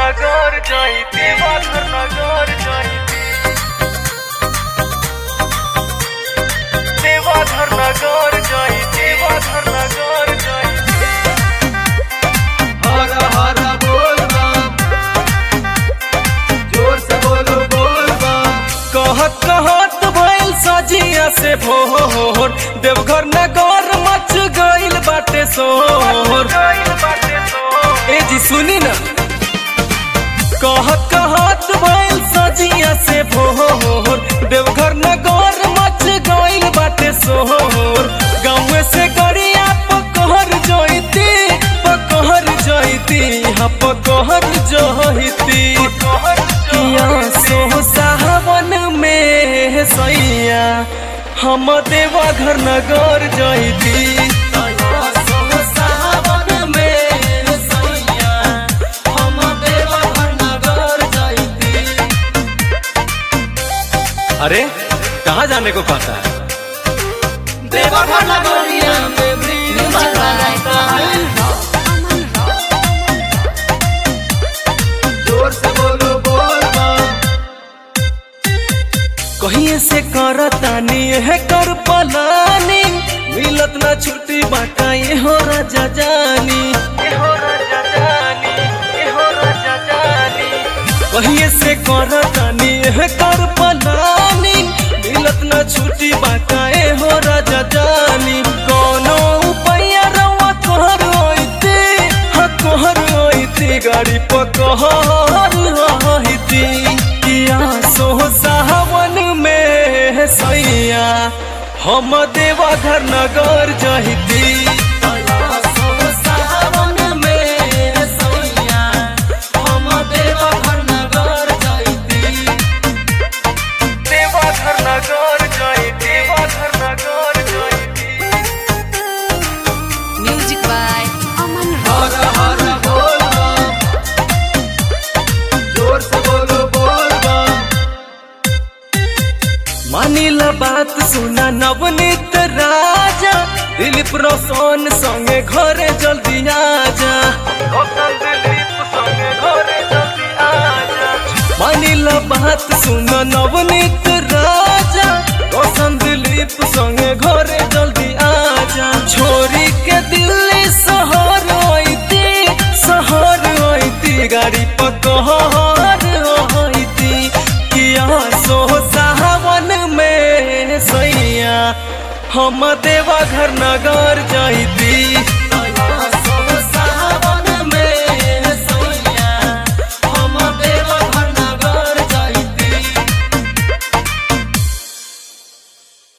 नगर जाई देवघर नगर जाई देवघर नगर जाई देवघर नगर जाई हर हर बोल बम जोर से बोलो बोल बम कहत कहत भइल सजिया से भोर देवघर नगर मच गइल बाटे सोर ए जी सुनी ना कहत कहत भइल सजिया से भोर देवघर नगर मच गइल बाटे सोर गाँव से गड़िया पकहर जइती पकहर जइती हाँ पकहर जइती किया सो सावन में सैया हम देवघर नगर जइती सावन में सैया हम देवघर नगर जइती अरे कहाँ जाने को कहता है देवघर नगरिया में भीड़ लगता है जोर से बोलो बोल बम कहीं से करतानी है कर पलानी मिलत ना छुट्टी बाटा ये हो राजा जानी ये हो राजा जानी ये हो राजा जानी कहीं से करतानी है कर पलानी मिलत ना छुट्टी बाटा ये हो राजा जानी कोनो उपाय रवा तोहर होइते हाँ तोहर होइते गाड़ी पकहर होइती किया सो सावन में सैया हम देवघर नगर जहिती सावन में सैया हम देवघर नगर जहिती देवघर नगर जय देवघर नगर जयती Music by Aman हर हर बोल बम जोर से बोलो बोल बम मानिला बात सुना नवनीत राजा दिलीप रोशन संगे घरे जल्दी आजा मानिला बात सुना नवनीत राजा रोशन दिलीप संगे घरे जल्दी आजा छोरी के दिल्ली शहर होइती शहर होइती गाड़ी पकहर होइती किया सो सावन में सैया हम देवघर नगर जइती